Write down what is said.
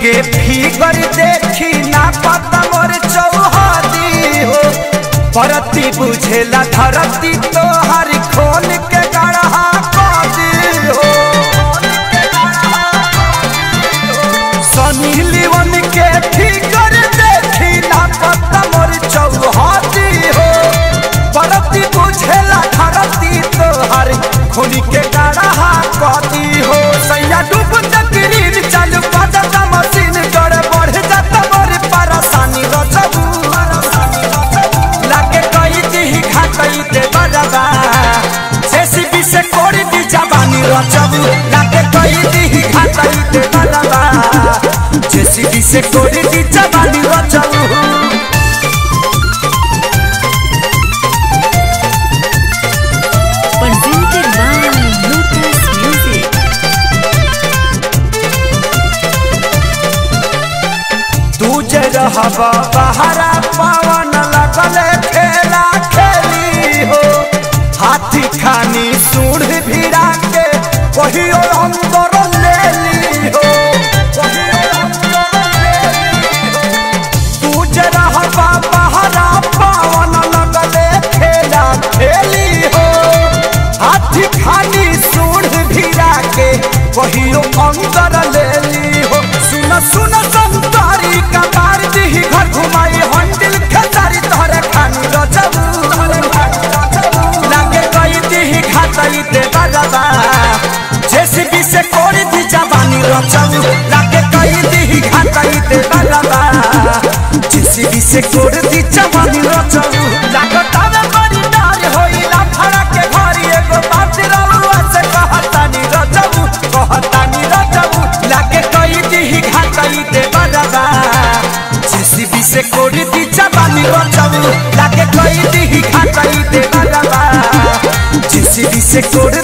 के फिगर देखी ना पता मोर चौहदी हो परती बुझेला धरती तो हर खोल के गढ़ा कदी हो सनी लिवन के फिगर देखी ना पता मोर चौहदी हो परती बुझेला धरती तो हर खोल के गढ़ा कदी हो सैया डूब तकरीर चालू करता मशीन गड़ बढ़ जाता बड़ी परेशानी रचबू लागे कई दी घाटई दे बजाबा जेसीबी से कोड़ी दी जवानी रचबू लागे कई दी घाटई दे बजाबा जेसीबी से कोड़ी दी जवानी रचबू Presented by Lotus Music. तू जे रहबा बहरा पवन लगले खेला खेली हो हाथी खानी सूढ़ भिड़ा के कहियो अंदर ले ली हो कहियो अंदर ले ली हो। तू जे रहबा बहरा पवन लगले खेला खेली हो हाथी खानी सूढ़ भिड़ा के कहियो अंदर ले ली हो सुन सुन संतारी का बार दी घर घुमाई हंडिल खेसारी तोहरे खानी रचबू लागे कई दी घाटई दे बजाबा जेसीबी से कोड़ी दी जवानी रचबू लागे कई दी घाटई दे बजाबा जेसीबी से कोड़ी दी जवानी रचबू लागता में बड़ी डार होइला फड़ा के घरी एगो बात रलुआ से कहतानी रचबू कहतानी रचबू लागे कई दी घाटई दे बजाबा जेसीबी से कोड़ी दी जवानी रचबू लागे कई दी घाटई दे बजाबा जेसीबी से कोड़ी